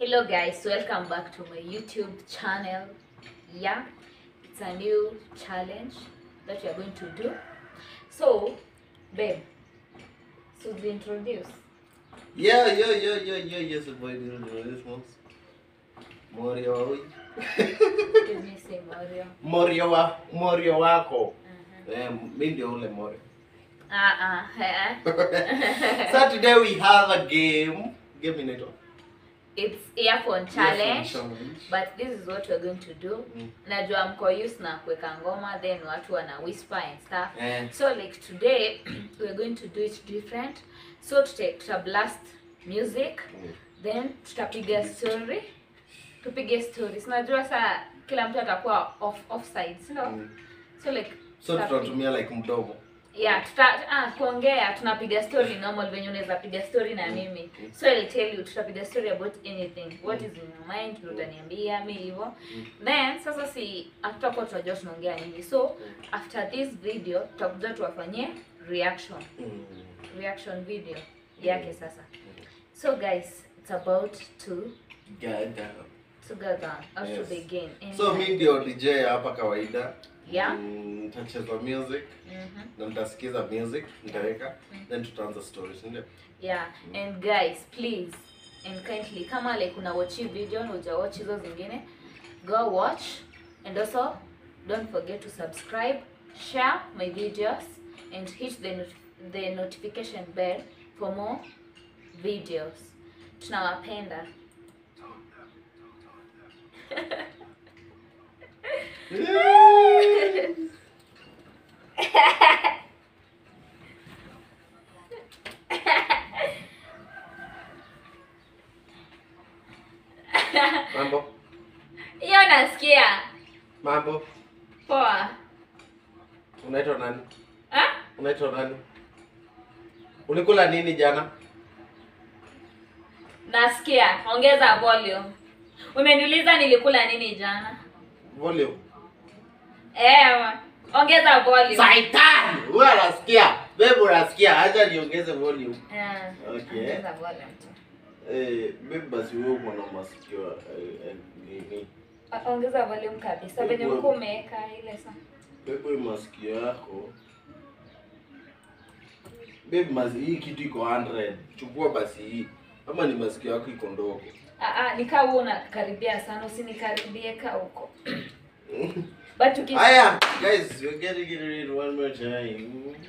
Hello guys, welcome back to my YouTube channel. Yeah, it's a new challenge that we are going to do. So, babe, so we introduce. Yeah, yeah, yeah, yeah, yeah, yes, boy, this one's Morio wa huyu. Let me say Mario. Morio wa Morio wako. Mhm. Eh, mimi ndio ule Morio. Ah ah, eh. so today we have a game. Game inaitwa It's earphone challenge. Challenge. But this is what we're going to do. Mm. Najua mko used na kuweka ngoma then watu wana whisper and stuff. Eh, So like today we're going to do it different. So tuta, tuta blast music then tutapiga story. Tupige story. Si Unajua saa kila mtu atakuwa off offside, si ndio? mm. So like So tutapi- tutatumia like mdomo. yeah, tuta ah, kuongea tunapiga story normal venye unaweza piga story na mimi. So I'll tell you tutapiga story about anything. What is in your mind ndio utaniambia mimi hivyo. Then sasa si hatutakuwa tunajua tunaongea nini. So after this video tutakuja tuwafanyie reaction Mm. reaction video yake sasa so guys it's about to Gaga. to go down or to Yes. begin So mimi ndio DJ hapa kawaida. yeah Mm, Nitacheza music Mhm. na nitasikiza music, nitaweka then tutaanza stories, ndio? yeah and guys please and kindly kama like una watch hii video na uja watch hizo zingine go watch and also don't forget to subscribe share my videos and hit the not the notification bell for more videos tunawapenda Mambo. hiyo nasikia Mambo. poa Unaitwa nani? ah? Unaitwa nani? Ulikula nini jana? nasikia ongeza volume umeniuliza nilikula nini jana Volume. eh, ongeza volume Saitan! Wewe unasikia? Babe unasikia? Acha niongeze volume. Eh, Okay. ongeza volume tu. Eh, babe basi wewe uko na masikio eh, eh, nini? O- ongeza volume kabisa venye Volume. mkuu umeweka ile saa Babe hii masikio yako. Babe masi hii kitu iko 100. Chukua basi hii. Ama ni masikio yako iko ndogo. Ah, ah, nikaa huo unakaribia sana usinikaribie ka huko but uki Aya, guys, we're getting it in one more time.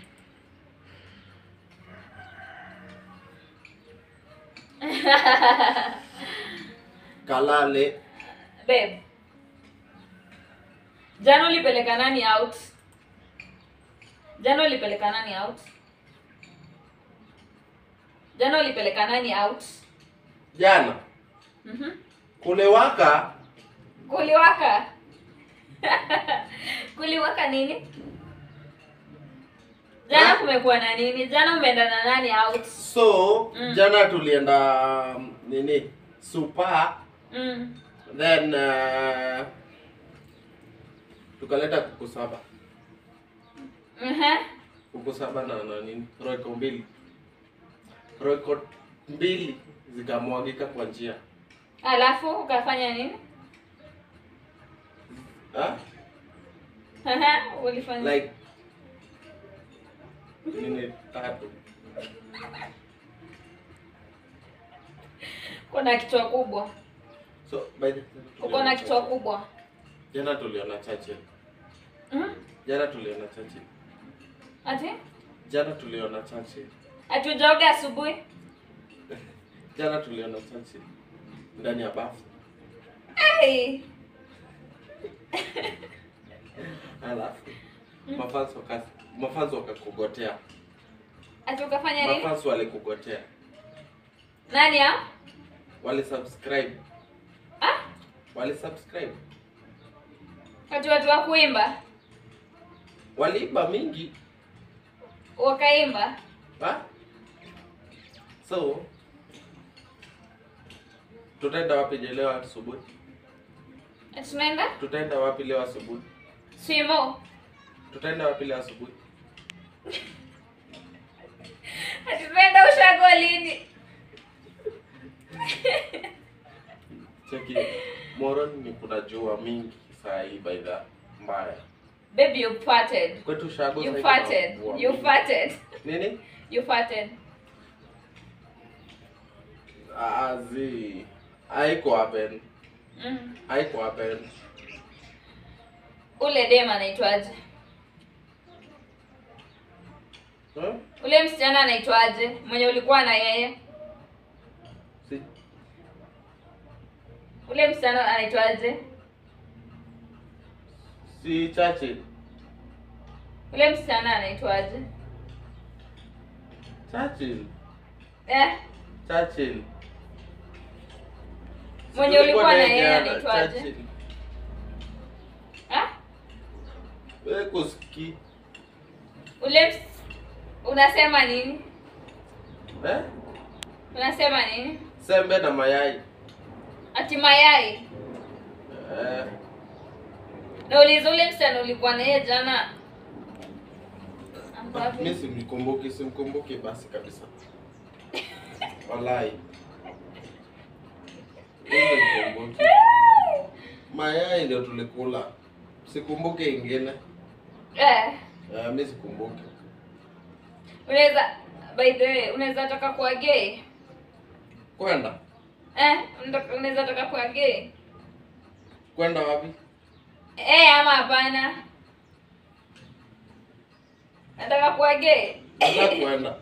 Kalale. babe jana ulipeleka nani out jana ulipeleka nani out jana ulipeleka nani out Jana mhm kule waka kuliwaka kuliwaka nini jana Ha? kumekuwa na nini jana umeenda na nani out so Mm. jana tulienda um, nini super mm. then uh, tukaleta kuku saba uh kuku saba na, na nini roiko mbili roiko mbili zikamwagika kwa njia alafu ukafanya nini ha? ulifanya like nini tatu uko na kichwa kubwa so by the uko na kichwa kubwa jana tuliona Churchill mm? jana tuliona Churchill ati jana tuliona Churchill atujaoga asubuhi jana tuliona Churchill ndani ya bafu Ai. alafu mafans waka mafans wakakugotea ati ukafanya nini mafans walikugotea nani ya wali subscribe ah? wali subscribe ati watu wa kuimba waliiba mingi wakaimba ha? so tutaenda wapi je leo asubuhi ati tunaenda tutaenda wapi leo asubuhi swimo tutaenda wapi leo asubuhi ati tunaenda ushago lini Cheki. Moron ni kuna jua mingi saa hii by the mbaya. Baby, you farted. Kwetu shago You saa hii farted. kuna mvua You mingi. farted. Nini? You farted. Ah, zi. Haiko happen. Mm. Haiko happen. Ule dem anaitwaje? Huh? Ule msichana anaitwaje? Mwenye ulikuwa na yeye? Si. Ule msichana anaitwaje? Si chache. Ule msichana anaitwaje? Churchill. Eh? Churchill. Mwenye ulikuwa na yeye jana, anaitwaje? Churchill. Ah? Wewe kusikii. Ule ms... unasema nini? Eh? Unasema nini? Sembe na mayai. Ati mayai. Eh. Nauliza ule msichana ulikuwa na yeye jana. Ako wapi? Mimi simkumbuki, simkumbuki basi kabisa. Wallahi. Mimi simkumbuki. Mayai ndio tulikula. Sikumbuki ingine. Eh. Eh, mimi sikumbuki. Unaweza by the way, unaweza taka kuwa gay? Kwenda. Eh, unataka- unaweza taka kuwa gay? Kwenda wapi? Eh, ama hapana? Nataka kuwa gay. Nataka kwenda.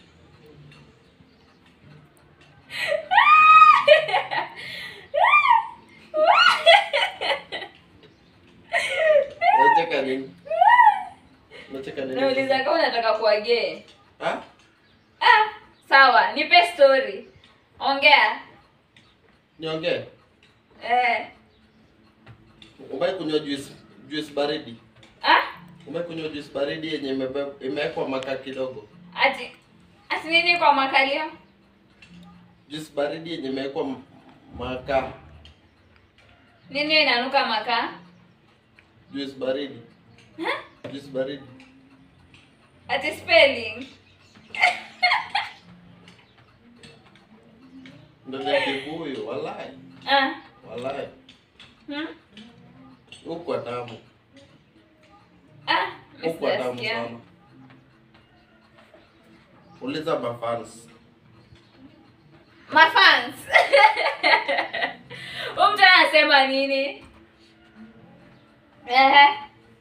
Unacheka nini? Unacheka nini? Nauliza kama unataka kuwa gay. Ah? Ah, sawa, nipe story. Ongea. Niongee. Eh. Umewahi kunywa juice juice baridi? Ah? Umewahi kunywa juice baridi yenye imebe- imewekwa makaa kidogo? Ati ati nini kwa makalio? Juice baridi yenye imewekwa m- makaa. Nini hiyo inanuka makaa? Juice baridi. Huh? Juice baridi. Ati spelling. Ndani ya kibuyu, wallahi. Ah. Wallahi. Hmm? Huko tamu. Ah, Huko tamu msijasikia. sana. Uliza mafans. Mafans. Huyu mtu anasema nini? Ehe.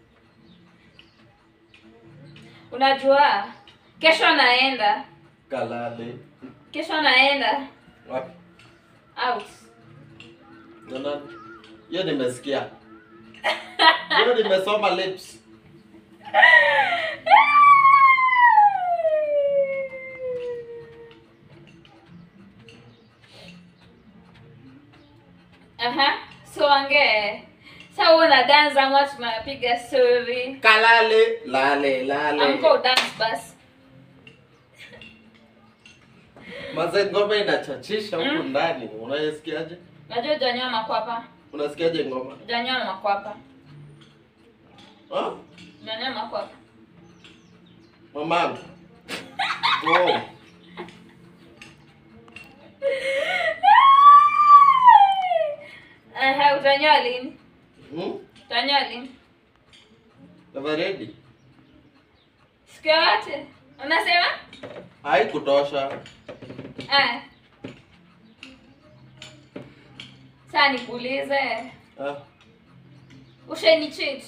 Unajua kesho naenda. Kalale. Kesho naenda Wapi? out. Na nani? Hiyo nimesikia. Hiyo nimesoma lips. Aha. So ongee. Sasa wewe una dance ama tunapiga story? Kalale, lale, lale. Amko dance basi. Maze ngoma inachachisha huku Mm. ndani. Unasikiaje? Najua hujanyoa makwapa. Unasikiaje ngoma? Hujanyoa makwapa. Ha? Hujanyoa makwapa. Mamangu. Oh. Aha, utanyoa lini? Hmm? Utanyoa lini? Never ready. Siku yote. Unasema? Haikutosha. Ah. Sasa nikuulize, Ah. usheni cheat?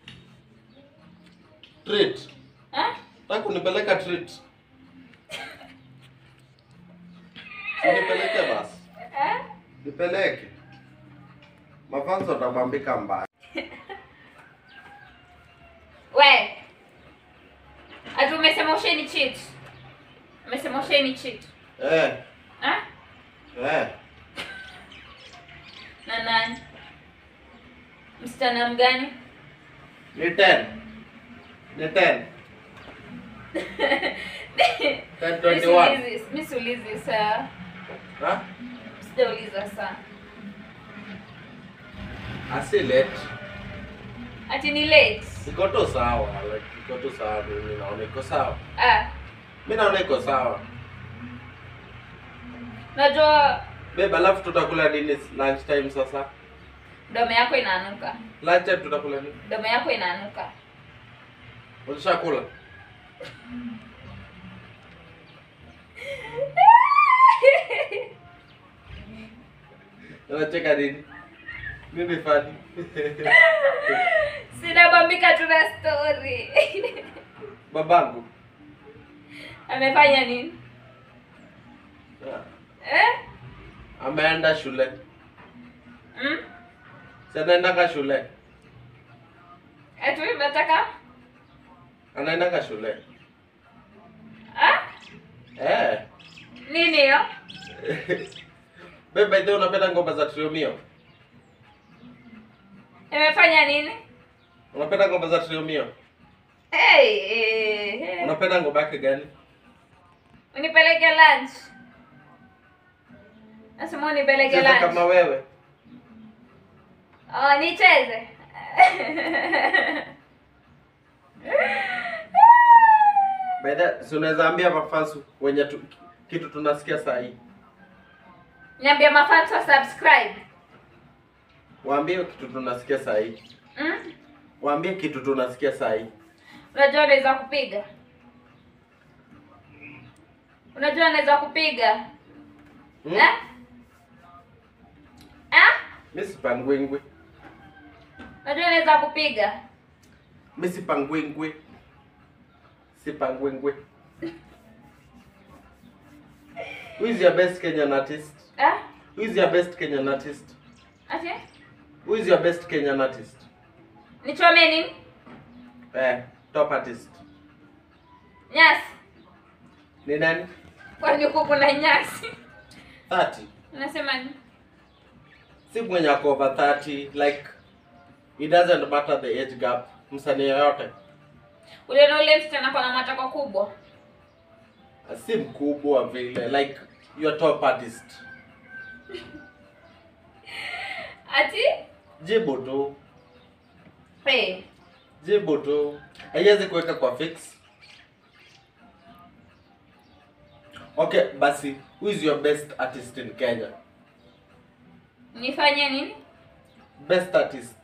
Treat. Ah? Nataka kunipeleka treat. Unipeleke basi. Ah? Nipeleke. Mafanzo watabambika mbaya. We. Ati umesema usheni cheat? Umesema usheni cheat? Eh, Ah? eh. Na nani? Msichana mgani? Ni 10. Ni 10. 10 21. Misiulizi, misiulizi saa. Ha? Sijauliza saa. Asi late. Ati ni late. Iko tu sawa, like iko tu sawa mimi naona iko sawa. Ah. Mimi naona iko sawa. Najua Babe, alafu tutakula nini lunch time sasa? Mdomo yako inaanuka. Lunch time tutakula nini? Mdomo yako inaanuka. Ulishakula? Unacheka nini? Nini fani? Sinabambika tuna story. Babangu. Amefanya nini? Eh? Ameenda shule. Mm? Si anaendanga shule. Atu nataka Anaendanga shule. ah? Eh. Nini hiyo? Babe, by the way, unapenda ngoma za Triomio? Amefanya nini? Unapenda ngoma za Triomio? Hey, eh, eh. Unapenda ngoma yake gani? Unipeleke lunch. Nasema unipeleke Cheza kama lunch. wewe. Oh, nicheze. By the si unaweza ambia mafans wenye tu, kitu tunasikia saa hii. Niambia mafans wa subscribe. Waambie kitu tunasikia saa hii. Mm? Waambie kitu tunasikia saa hii. Unajua unaweza kupiga. Unajua unaweza kupiga. Hmm? Eh? Eh? Mimi sipangwingwi. Unajua unaweza kupiga. Mimi sipangwingwi. Sipangwingwi. Who is your best Kenyan artist? Eh? Who is your best Kenyan artist? Ati? Who is your best Kenyan artist? Nichome nini? Eh, top artist. Nyasi. Ni nani? Kwani huku kuna nyasi? 30. Unasema nini? Si mwenye ako over 30 like it doesn't matter the age gap. Msanii yoyote. Ule na ule msichana kwa na matako kubwa. Si mkubwa vile like your top artist. Ati? Jibu tu. Hey. Jibu tu. Haiwezi kuweka kwa fix. Okay, basi who is your best artist in Kenya? Nifanye nini? Best artist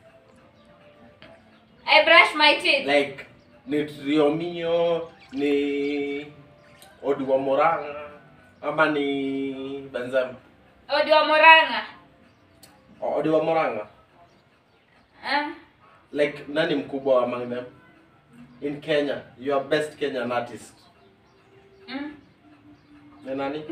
I brush my teeth. like ni Triomio, ni Odiwa Moranga ama ni Benzema? Odi wa Moranga. Odiwa Moranga. Ah. Like nani mkubwa among them? In Kenya, your best Kenyan artist. Mm. Ni nani?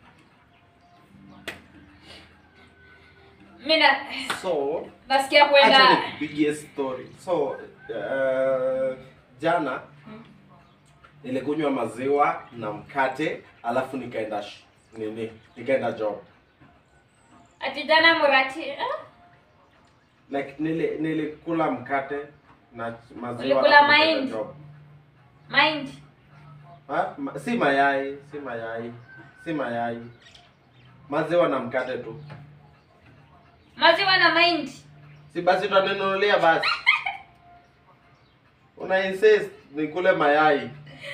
Mina So, nasikia acha kwenda nikupigie story. So, uh, jana nilikunywa maziwa na mkate alafu nikaenda sh- nini? Nikaenda job. ati jana Murati. Ah? Like nili, nilikula mkate na maziwa Ulikula alafu nikaenda mahindi? job. Mind. Ha? Ma, si mayai, si mayai, si mayai. Maziwa na mkate tu. Maziwa na mahindi. Si basi utaninunulia basi. Una insist nikule mayai.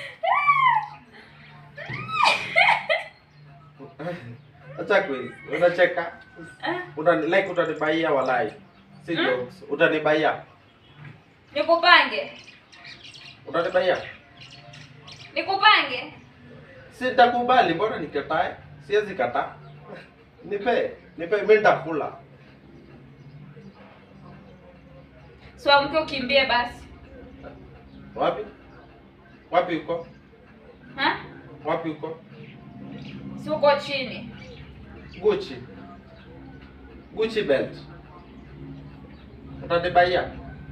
Acha quiz. Unacheka. Ah. Utani like utanibaia walai. Si Hmm? jokes. Utanibaia. Nikupange. Utanibaia. Nikupange. Sitakubali, mbona nikatae? Siwezi kataa. Nipe, nipe mimi nitakula. So mke ukimbie basi. Wapi? Wapi uko? Ha? Wapi uko? Si uko chini. Gucci. Gucci belt. Utanibaia?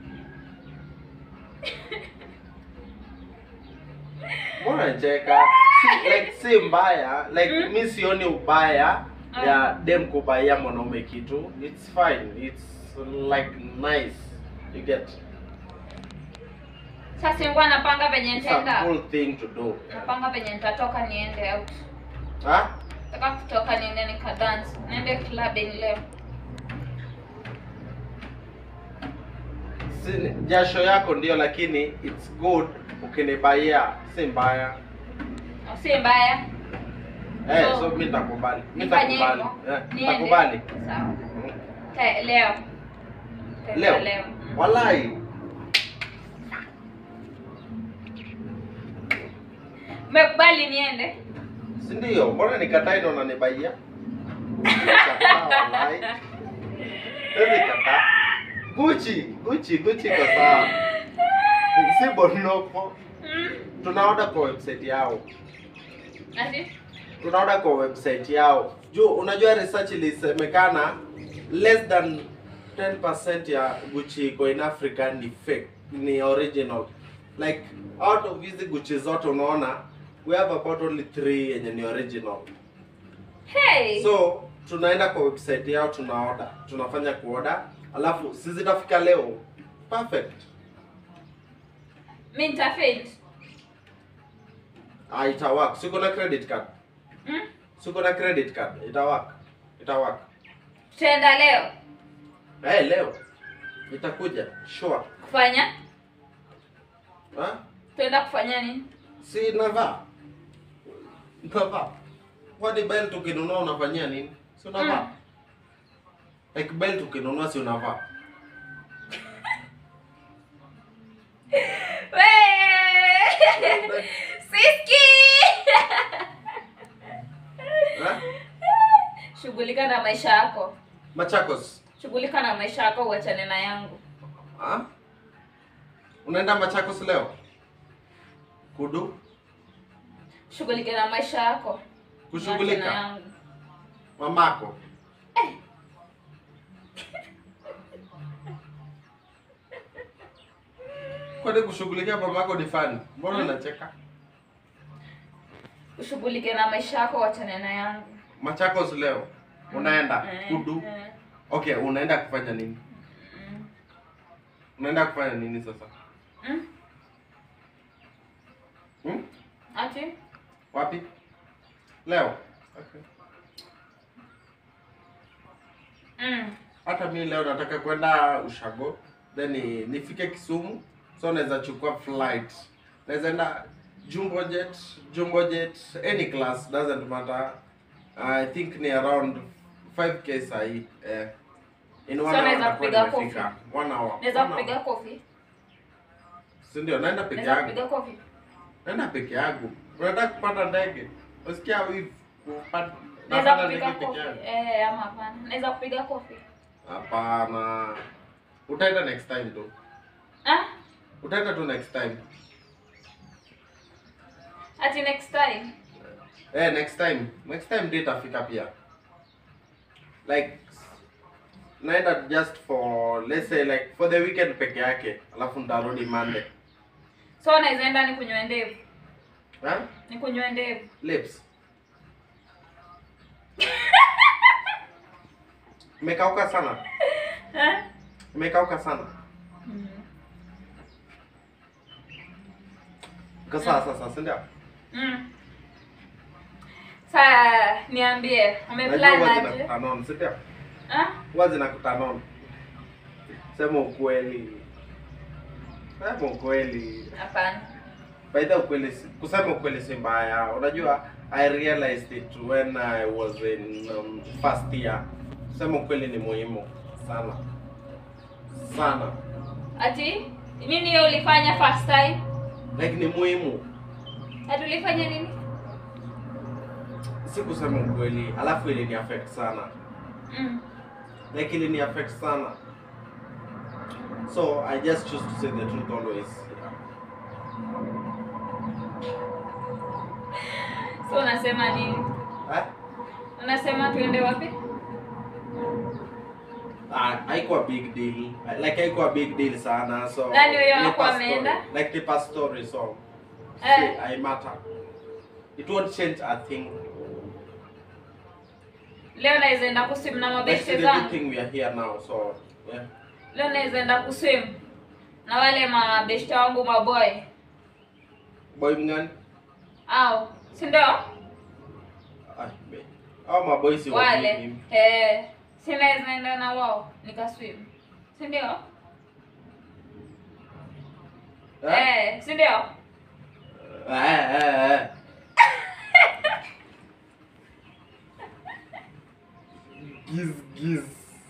Mbona unacheka? Si, like si mbaya. Like Mm. mi sioni ubaya Ah. ya dem kubaia mwanaume kitu. It's fine. It's like nice. You get. Sasa nilikuwa napanga penye It's a nitaenda. cool thing to do. Napanga penye nitatoka niende out. Ha? Nataka kutoka niende nikadance. Niende clubbing leo. Si, jasho yako ndio lakini it's good ukinibaia. Si mbaya. Si mbaya. Eh, So, so mimi nitakubali. Mimi nifanye nitakubali. hivyo? Eh, Niende? nitakubali. Sawa. Mm. Te- Leo. Te- Leo. Leo. Walai. Umekubali niende? Si ndio? Mbona nikatai na unanibaia? Nikataa, walai. Sasa nikataa. Gucci, Gucci, Gucci kwa sawa. Si bonoko. Mm. Tunaoda kwa website yao. Ati? Tunaoda kwa website yao. Juu unajua research ilisemekana less than 10% ya Gucci iko in Africa ni fake, ni original. Like out of hizi Gucci zote unaona we have about only 3 yenye ni original. Hey. So tunaenda kwa website yao tunaoda, tunafanya kuoda, alafu si zitafika leo. Perfect. Mimi nitafaint. Ah, ita work. Siko na credit card. Mm? Siko na credit card. Ita work. Ita work. Tutaenda leo Eh, leo itakuja sure. kufanya? Ha? Tuenda kufanya nini? Si navaa. Navaa. Kwani belt ukinunua unafanyia nini? Si unavaa. Mm. Like belt ukinunua si unavaa. Wee! Siski! Ha? Shughulika na maisha yako. Machakos. Shughulika na maisha yako uachane na yangu. Ha? Unaenda Machakos leo? Kudu? Shughulika na maisha yako. Uachane na Kushughulika. yangu. Mamako. Kwani kushughulikia mamako ni fani? Mbona unacheka? Ushughulike na maisha yako uachane na yangu. Machakos leo. Unaenda Eh, kudu. eh, Okay, unaenda kufanya nini? mm. Unaenda kufanya nini sasa? Mm? Hmm? Ati? Wapi? Leo. Okay. Mm. Hata mi leo nataka kwenda Ushago, then ni- nifike Kisumu, so naweza chukua flight. Naweza enda Jumbo Jet, Jumbo Jet, any class doesn't matter. I think ni around 5k sahi. Eh. In one So hour naweza nitakuwa kupiga nimefika. One hour. Naweza One hour. kupiga kofi? Si ndio naenda peke Naweza yangu. kupiga kofi? Naenda peke yangu. Unataka kupanda ndege? Usikia wivu kupanda Naweza napanda kupiga ndege kofi? peke yangu? Eh, ama hapana. Naweza kupiga kofi? Hapana. Utaenda next time tu. Ah? Utaenda tu next time. Ati next time? Eh, next time. Next time ndio itafika pia. Like naenda just for let's say like for the weekend peke yake, alafu nitarudi Monday. So naweza enda nikunywe ndevu. Ha? Nikunywe ndevu. Lips. Imekauka sana. Eh? Imekauka sana. Mm. Iko sawa sasa, si ndio? Mm. Saa niambie, Najua umeplan huwa aje? zinakutanon, si ndio? Ah? Huwa zinakutanon. Sema ukweli. Sema ukweli. Hapana. By the way, ukweli si- kusema ukweli si mbaya. Unajua I realized it when I was in um, first year. Kusema ukweli ni muhimu sana. Sana. Ati nini hiyo ulifanya first time? Like ni muhimu. Ati ulifanya nini? Si kusema ukweli, alafu ili ni affect sana. Mm. Like ili ni affect sana. So I just choose to say the truth always. So unasema nini? Eh? Unasema tuende wapi? Ah, haikuwa big deal. Like haikuwa big deal sana. So Nani huyo ni hakuwa per story. ameenda? Like ni per story so. Eh. See, I matter. It won't change a thing. Leo naweza enda kuswim na Like mabeshte the good zangu. thing we are here now, so yeah. Leo naweza enda kuswim na wale mabeshte wangu maboy. Boy mngani? Au, si ndio? Ah, be. Hao maboy si Wale. wajui mimi. Eh, si naweza enda na wao nikaswim. Si ndio? Eh? Eh, si ndio? Eh, eh, eh. giz giz.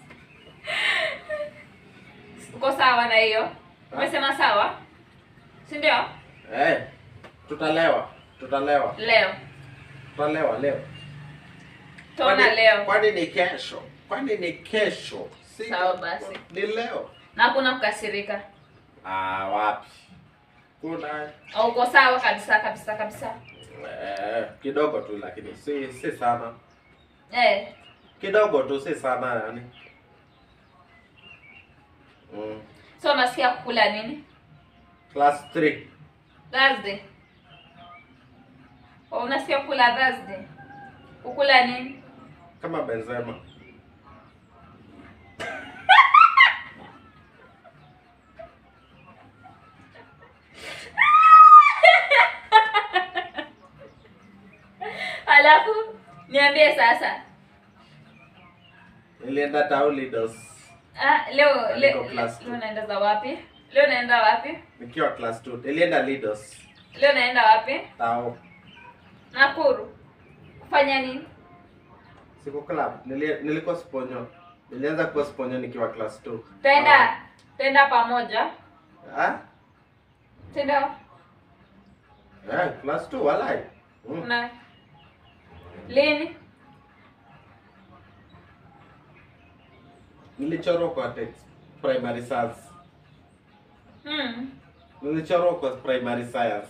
Uko sawa na hiyo? Umesema sawa? Si ndio? Eh, tutalewa. Tutalewa. Leo. Tutalewa leo. Tuona Kwani- leo. Kwani ni kesho? Kwani ni kesho? Si Sawa basi. Ni leo. Na hakuna kukasirika. Ah, wapi? Kuna Au uko sawa kabisa kabisa kabisa? eh, kidogo tu lakini si si sana. Eh, Kidogo tu si sana yani. Mm. so unasikia kukula nini? Class 3. Thursday. Oh, unasikia kukula Thursday? Kukula nini? Kama Benzema. Alafu niambie sasa. Nilienda Taulidos Ah, leo le, Niko class two. leo naenda za wapi? Leo naenda wapi? nikiwa class 2. Nilienda Lidos. Leo naenda wapi? Tao. Nakuru. Kufanya nini? Siko club. Nili, nilikuwa Sponyo. Nilianza kuwa Sponyo nikiwa class 2. Tenda tenda pamoja. Ah? Tenda Eh, class 2 walai. Mm. na lini? Nilichorwa kwa text primary science. Hmm. Nilichorwa kwa primary science.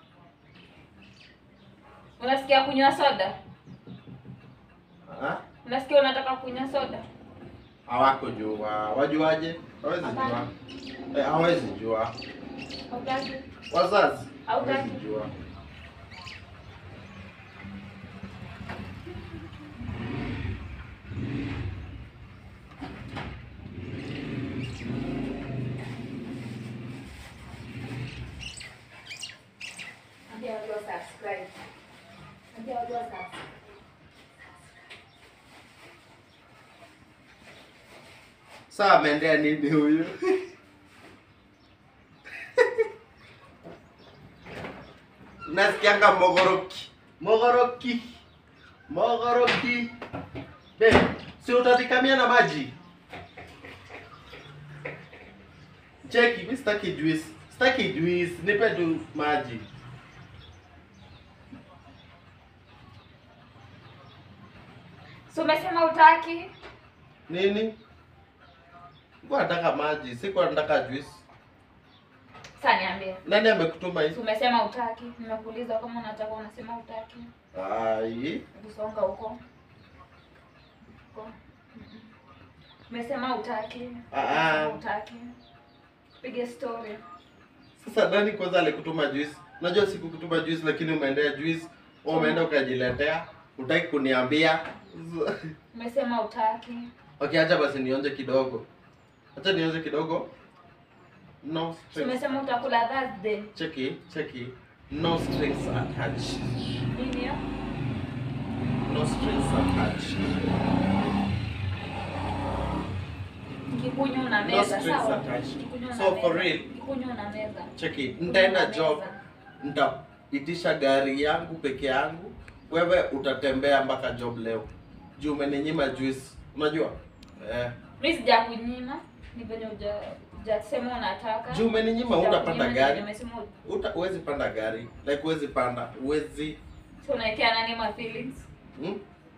Unasikia kunywa soda? Ah? Unasikia unataka kunywa soda? Hawako jua. Wajuaje? Hawezi jua. Hapana. Eh, hawezi jua. Hautaki? Wazazi Hautaki? hawezi jua. Ambia watu wa subscribe. Ambia watu wa subscribe. Saa ameendea nini huyu? Nasikianga mogoroki. Mogoroki. Mogoroki. Be, si utatikamia na maji? Cheki, mi sitaki juice. Sitaki juice, nipe tu maji. So umesema utaki? Nini? Sikuwa nataka maji, sikuwa nataka juice. Sasa niambie. Nani amekutuma So hizi? umesema utaki. Nimekuuliza kama unataka unasema utaki. Ai. Kusonga huko. Huko. Mm-mm. Umesema utaki. Ah, Umesema ah. utaki. Pige story. Sasa nani kwanza alikutuma juice? Unajua sikukutuma juice lakini umeendea juice, wewe umeenda ukajiletea, utaki kuniambia. Umesema utaki. Okay, acha basi nionje kidogo. Acha nionje kidogo. No So strings. umesema utakula Thursday. Cheki, cheki. No strings attached. Nini hiyo? No strings attached. Kikunywa una No meza, strings sawa? attached. Kikunywa una So for meza. real, Kikunywa una meza. cheki, nitaenda Kikunywa job, una meza. nitaitisha gari yangu peke yangu. Wewe utatembea mpaka job leo. Juu umeninyima juice. Unajua? Eh. Mimi sijakunyima. Ni venye uja hujasema unataka. Juu umeninyima Sijakunyima, utapanda ni gari. venye umesema ut- Uta, uwezi panda gari. Like uwezi panda. Uwezi. So unaekea nani ma feelings? Hmm?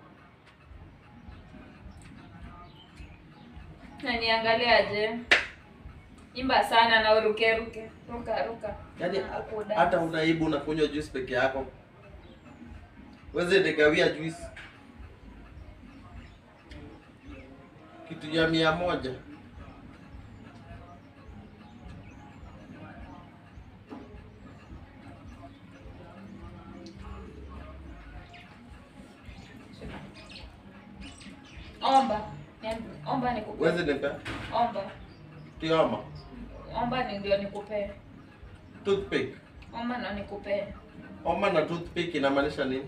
Na niangaliaje? Imba sana na uruke ruke. Ruka ruka. Yaani Na kudance. hata unaibu unakunywa juice peke yako. Uwezi nigawia juice. Kitu ya mia moja. Omba. Niambi- Omba nikupe. Uwezi nipe. Omba. Tioma. Omba ni ndio nikupe. Toothpick. Omba na nikupe. Oma na toothpick inamaanisha nini?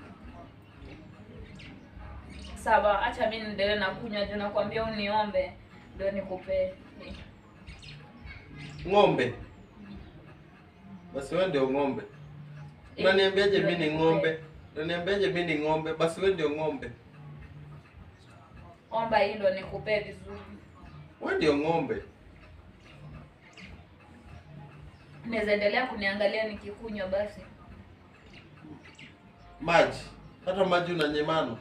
Sawa, acha mimi niendelee na kunywa juu nakwambia uniombe ndio nikupe. Ng'ombe. Basi wewe ndio ng'ombe. Unaniambiaje mimi ni ng'ombe? Unaniambiaje mimi ni ng'ombe? Basi wewe ndio ng'ombe. omba hii ndo nikupee vizuri. Wewe ndio ng'ombe. Naweza endelea kuniangalia nikikunywa basi. Maji. Hata maji unanyemana.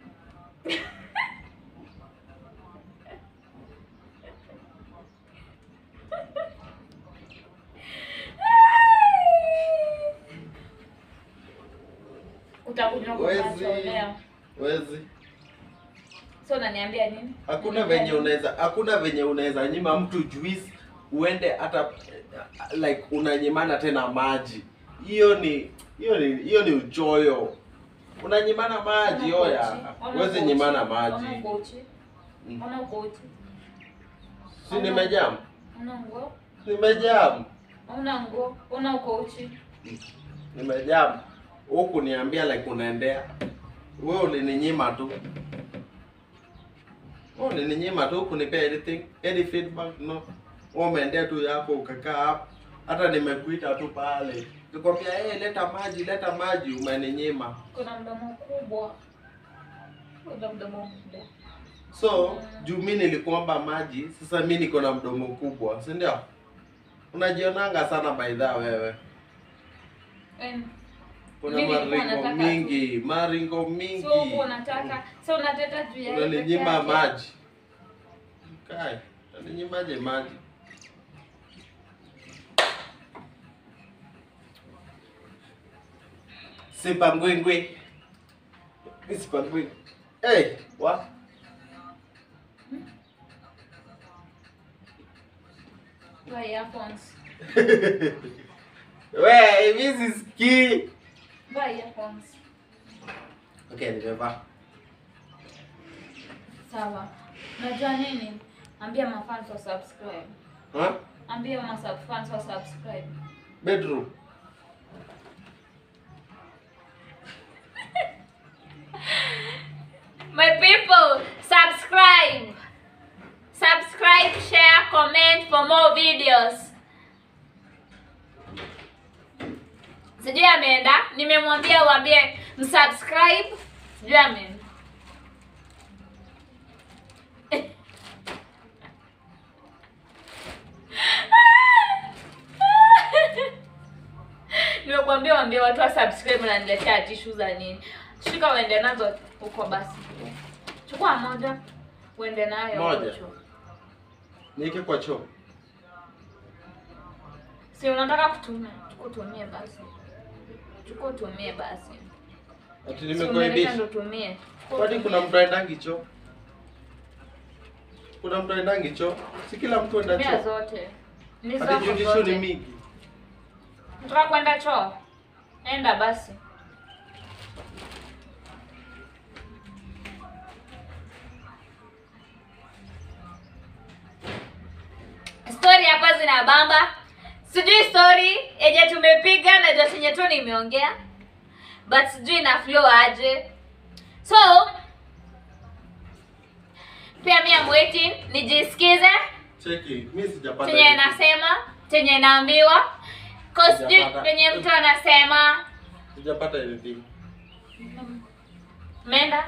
Utakunywa Wezi. kunachonea. Wezi. So unaniambia nini? Hakuna venye unaweza hakuna venye unaweza nyima mtu juice uende hata eh, like unanyimana tena maji. Hiyo ni hiyo ni hiyo ni uchoyo. Unanyimana maji Ona oya. uko uchi. Ona Huwezi uko nyimana uchi. maji. Ona uko uchi. Mm. Ona uko uchi. Si nimejam. Ona nguo. Nimejam. Ona nguo. Ona uko uchi. Nimejam. Huku niambia like unaendea. Wewe ulininyima tu. Wewe ulininyima tu kunipea anything, any feedback no. Wewe umeendea tu yako ukakaa hapo. Hata nimekuita tu pale. Nikwambia eh, leta maji, leta maji umeninyima. Kuna mdomo kubwa. Kuna mdomo mkubwa. So, juu mimi nilikuomba maji, sasa mimi niko na mdomo kubwa, si ndio? Unajionanga sana by the way wewe. And Kuna Mimi nilikuwa maringo nataka tu. mingi, maringo mingi. so huko unataka, so unateta juu ya yeye peke Unaninyima yake. maji. Kai, unaninyima maji? Simba ngwingwi. Simba ngwingwi. Hey, what? Buy earphones. We, hivi sisikii. Buy earphones. Okay, nimevaa. Sawa. Unajua nini? Ambia mafans wa subscribe. Ha? Ambia mafans wa subscribe. Bedroom. My people, subscribe. Subscribe, share, comment for more videos. Sijui ameenda, nimemwambia uambie msubscribe. Sijui ameenda. Nimekuambia waambie watu wa subscribe na niletea tishu za nini. Shika uende nazo huko basi. Chukua moja uende nayo Moja. huko. Nieke kwa choo. Si unataka kutumia? Chukua utumie basi. Chukua utumie basi. Ati Si umeleta nimekuaibisha. ndo utumie. Chukua Kwani utumie. kuna mtu aendangi choo? Kuna mtu aendangi choo? Si kila mtu aenda Tumia choo. zote. Ni Hadi zako judisho ni zote. mingi. Unataka kwenda choo? Enda basi. Story hapa zina bamba. Sijui story yenye tumepiga na jo chenye tu nimeongea. But sijui na flow aje. So pia mi am waiting nijisikize Cheki, mimi sijapata. chenye anything. nasema chenye naambiwa Cause sijui Sijapata. venye mtu anasema Sijapata anything. menda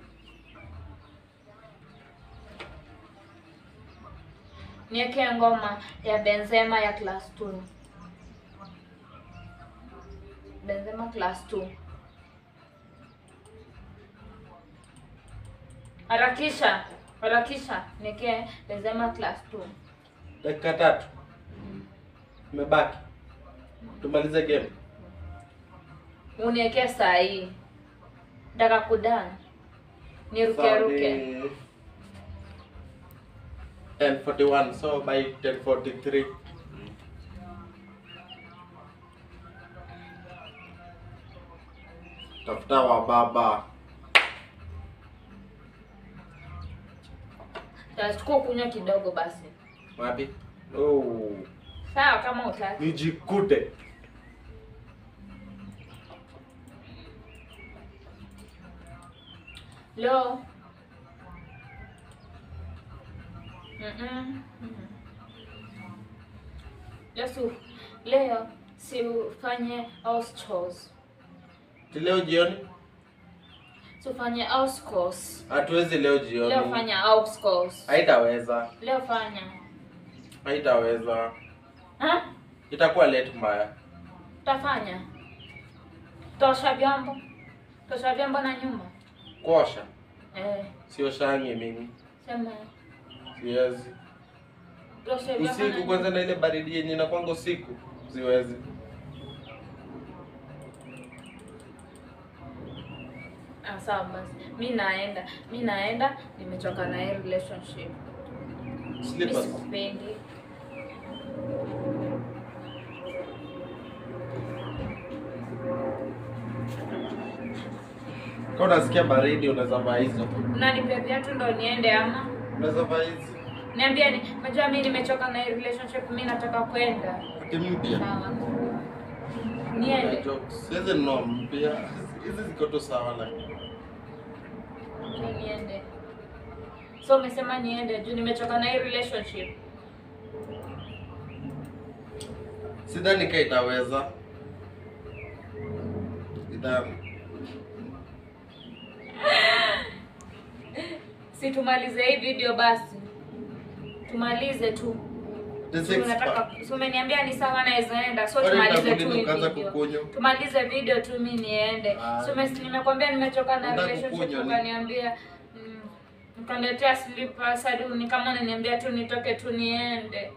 niweke ngoma ya benzema ya class 2 benzema class 2 harakisha harakisha niweke benzema class 2 Dakika tatu. Imebaki. Tumalize game. uniweke saa hii daka kudani nirukeruke ni 1041 so by 1043 tafuta wa baba tachukua kunywa kidogo basi wapi oh, sawa kama utaki nijikute Lo. Mm-mm. Mm. Yesu, leo si ufanye house chores. Ti leo jioni Tufanye house course. Hatuwezi leo Leo jioni. fanya house course. Haitaweza. Leo fanya. Haitaweza. Ha? Itakuwa late mbaya. Tafanya. Tosha vyombo. Tosha vyombo na nyumba. Kuosha. Eh, Sio shangi mimi. sema. Siwezi. Tosha vyombo. na Usiku nyumba. kwanza na ile baridi yenye inakwanga usiku. Siwezi. Ah, sawa basi. Mi naenda. Mi naenda. Nimechoka na hii relationship. Mi Slippers. sikupendi. Kama unasikia baridi unaweza vaa hizo. Unanipea viatu ndo niende ama? Unaweza vaa hizi. Niambia ni, najua mi nimechoka na hii relationship, mi nataka kwenda. Kimpya. Sawa. Niende. Jokes. Hizi no mpya. Hizi ziko tu sawa lakini. Ni niende. So umesema niende juu nimechoka na hii relationship. Sidhani kama itaweza. Sidhani. Si tumalize hii video basi. Tumalize tu. The Si six unataka pack. si umeniambia ni sawa naweza enda. So Kwani tumalize itabidi tu hii tukaanza video. kukunywa? Tumalize video tu mi niende. Ah. So umes- nimekwambia nimechoka na Unataka relationship kukunywa ni- ukaniambia mm, ukaniletea slippers hadi ni kama unaniambia tu nitoke tu niende.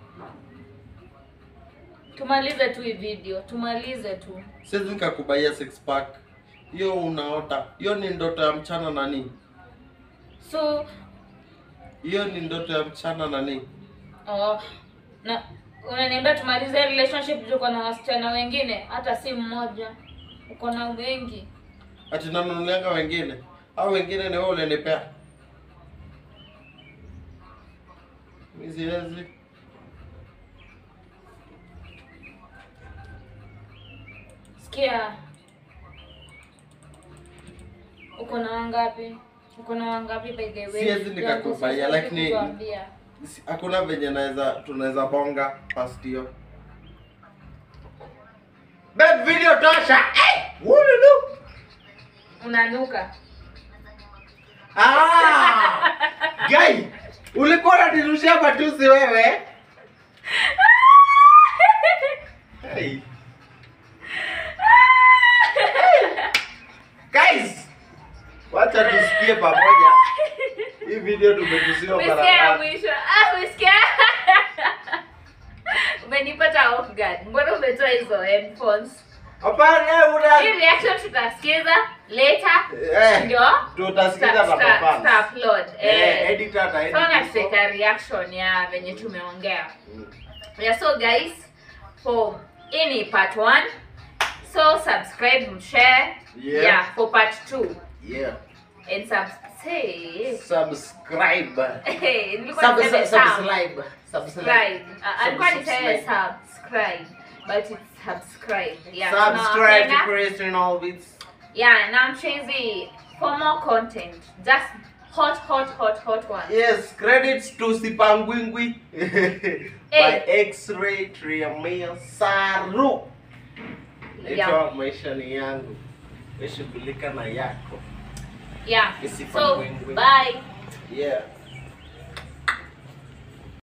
Tumalize tu hii video. Tumalize tu. Siwezi nikakubaia six pack. Hiyo unaota. Hiyo ni ndoto ya mchana nani? So Hiyo ni ndoto ya mchana nani? Oh, na unaniambia tumalize relationship juu uko na wasichana wengine, hata si mmoja, uko na wengi. Ati nanunulianga wengine. Au wengine ni wewe ulinipea. Mimi siwezi. Sikia, uko na wangapi? Uko na wangapi by the way? Siwezi nikakubaia, Siwezi lakini- kukuambia. Si- Hakuna venye naweza tunaweza bonga past hiyo. Bad video tosha. Eh! Wululu. unanuka. Ah! Guy, ulikuwa unanirushia matusi wewe? Hey. Guys, wacha tusikie pamoja. Hii video tumetusiwa mara Umesikia ngapi? mwisho? Ah, umesikia? Umenipata off guard. Mbona umetoa hizo headphones? Hapana, una Hii reaction tutasikiza later. eh, Ndio? tutasikiza Tuta- na tuta- mafans. tuta upload. Eh, Eh. editor na So na edit. tutaweka reaction ya venye tumeongea. Yeah, so guys, for hii ni part 1. So subscribe, share. Yeah. Yeah, for part 2. Yeah. And sub say Subscribe. Hey, nilikuwa niseme sub. Subscribe. Subscribe. Uh, alikuwa niseme Subscribe. subscribe, but it's subscribe. Yeah. Subscribe to tunawapenda. Christian Albits. Yeah, na mchenzi for more content. Just hot, hot, hot, hot one. Yes, credits to Sipangwingwi by Hey. X-Ray Triamia Saru. Yeah. Naitwa maisha ni yangu. Weshughulika na yako. Yeah. Isipa So, ngwingwi. bye. Yeah.